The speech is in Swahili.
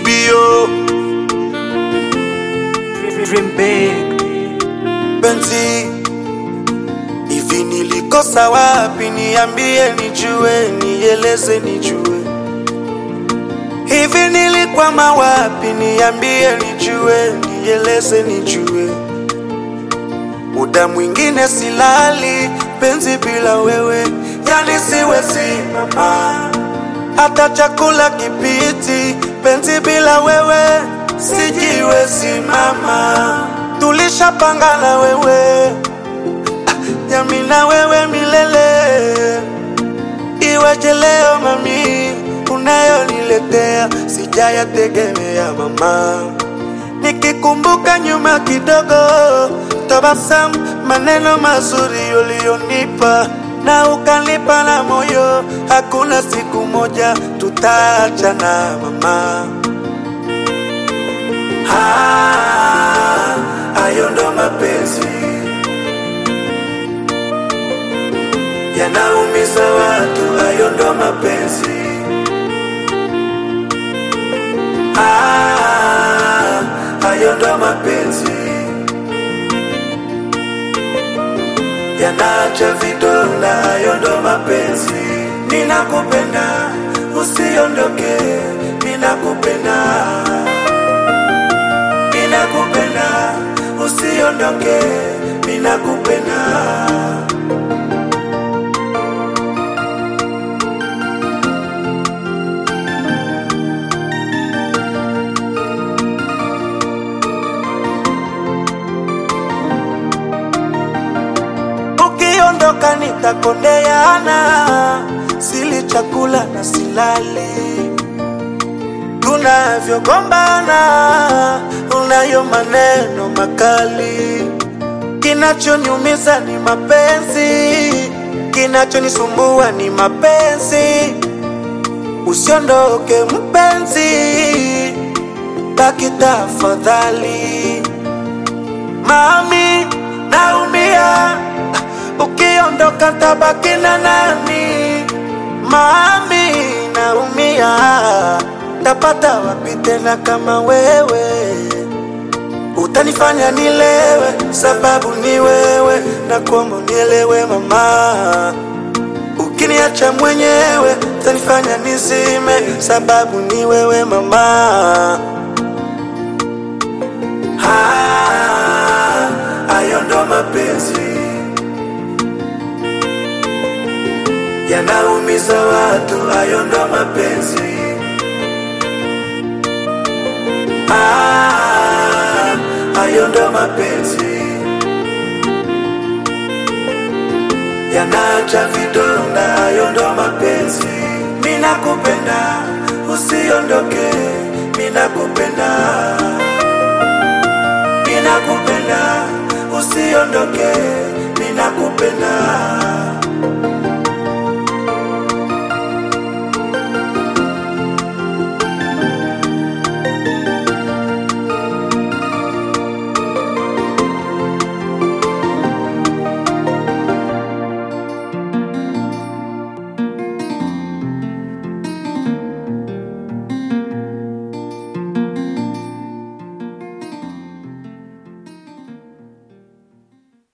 TBO Dream big. penzi hivi nilikosa wapi niambie nijue nieleze nijue hivi nilikwama wapi niambie nijue nieleze nijue muda mwingine silali penzi bila wewe yani siwezi mama hata chakula kipiti penzi bila wewe sijiwezi mama tulishapanga na wewe yami na wewe milele iweje leo mami unayoniletea sijayategemea mama nikikumbuka nyuma kidogo tabasamu maneno mazuri uliyonipa na ukanipa na moyo hakuna siku moja tutaachana mama Ah, hayo ndo mapenzi yanaumiza watu, hayo ndo mapenzi. Ah, hayo ndo mapenzi yanaacha vidonda, hayo ndo mapenzi. Ninakupenda, usiondoke, ninakupenda, ninakupenda, usiondoke, ninakupenda. ukiondoka nitakondeana, sili chakula na silali, tunavyogombana unayo maneno makali, kinachoniumiza ni mapenzi, kinachonisumbua ni mapenzi. Usiondoke mpenzi, baki tafadhali. Mami, naumia ukiondoka tabaki na nani? Mami, naumia tapata wapi tena kama wewe? Utanifanya nilewe, sababu ni wewe, na kuomba unielewe mama. Ukiniacha mwenyewe, utanifanya nizime, sababu ni wewe mama. Ah, hayo ndo mapenzi yanaumiza watu, hayo ndo mapenzi. Ah, hayo ndo mapenzi yanaacha vidonda, hayo ndo mapenzi. Ninakupenda, usiondoke, ninakupenda ninakupenda usiondoke